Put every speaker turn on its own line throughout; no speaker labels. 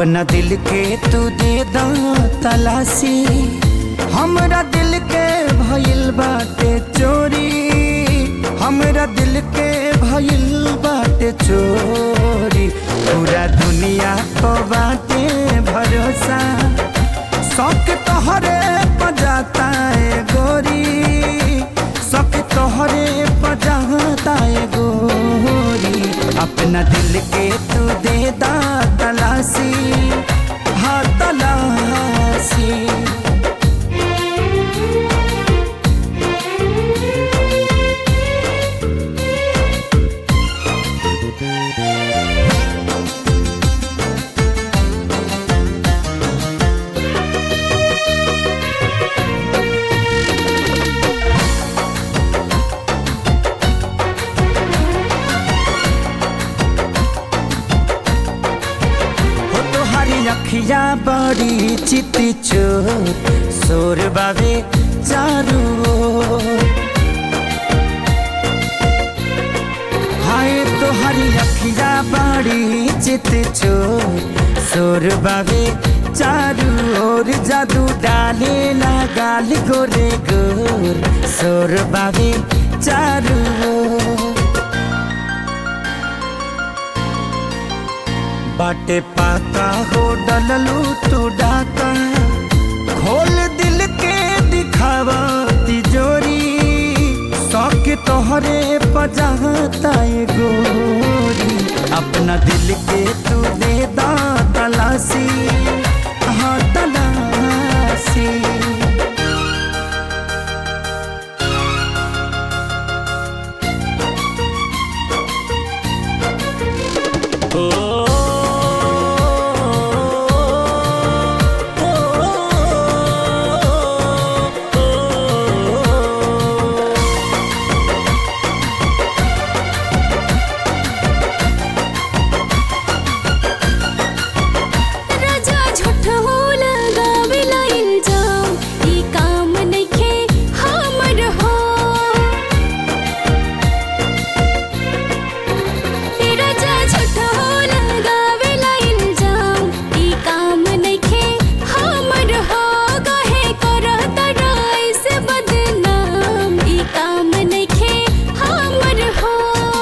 अपना दिल के तू दे दा तलाशी हमरा दिल के भइल बाटे चोरी हमरा दिल के भइल बाटे चोरी पूरा दुनिया को बाटे भरोसा शौक तोहरे पजाता है गोरी शौक तोहरे पजाता है गोरी अपना दिल के तू दे दा तलाशी हाँ तलाशी हो तोहारी अखिया बड़ी चिति चोर सोर बाबे चारू ओर। हाय तोहारी अखिया बड़ी चित चोर सोर बाबे चारू ओर जादू डाले ना गाल गोरे गोर सोर बाबे चारू ओर। बाटे पाका हो डललू तू डाका खोल दिल के दिखावा तिजोरी शौक तोहरे पजाता है गोरी अपना दिल के तू दे दा तलाशी हाँ तलाशी
राजा झूठ हो लगावेला इल्जाम ई काम नइखे हमर हो ए राजा झूठ हो लगावेला इल्जाम ई काम नइखे हमर हो कहे करत राइस बदनाम ई काम नइखे हमर हो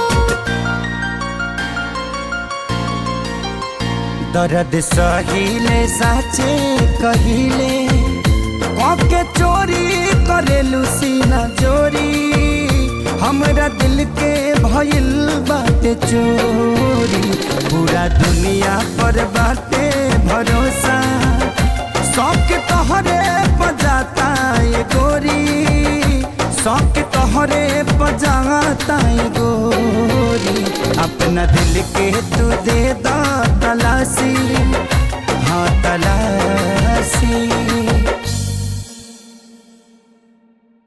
दर्द सहिले साचे कहिले के चोरी करेलू सीना चोरी हमरा दिल के भइल बाटे चोरी पूरा दुनिया पर बाटे भरोसा शौक तोहरे पजाता है गोरी शौक तोहरे पजाता है गोरी अपना दिल के तू दे दा तलाशी हाँ तलाशी